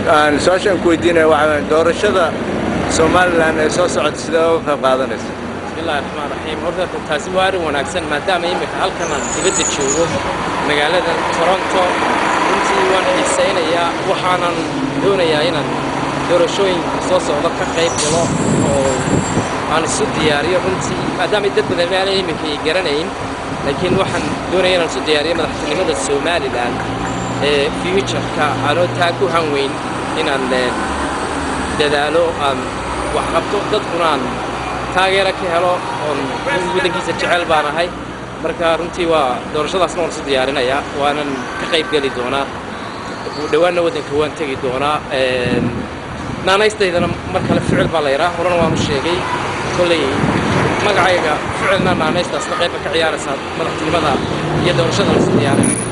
aan su-aashaan ku weydiinaya waxaa weeye doorashada somalilan ee soo socota sidee uga qayb qaadanaysa bismillahi raxmaan raxiim horta taasi waa arrin wanaagsan maadaama iminka halkan aan dibadda joogo magaalada toronto runtii waan xiisaynayaa waxaanan doonayaa inaan doorashooyinka soo socda ka qayb galo oo aan isu diyaariyo runtii maadaama dad badan aanay iminka ay garanayn laakiin waxaan doonaya inaan isu diyaariyo madaxtinimada somalilan ee futureka aanoo taa ku hanweyn inaan eh, dadaalo aan wax qabto dadkuna aan taageero ka helo oon waddankiisa jecel baan ahay marka runtii waa doorashadaasna waan isu diyaarinayaa waanan ka qayb geli doonaa dhowaanna waddanka waan tegi doonaa Een, naanaystaydana mar kale ficil baa la yidhaa horena waan u sheegay kolley magacayga ficilna naanaystaasna qayba ka ciyaaraysaa madaxtinimada iyo doorashada la isu diyaarinaya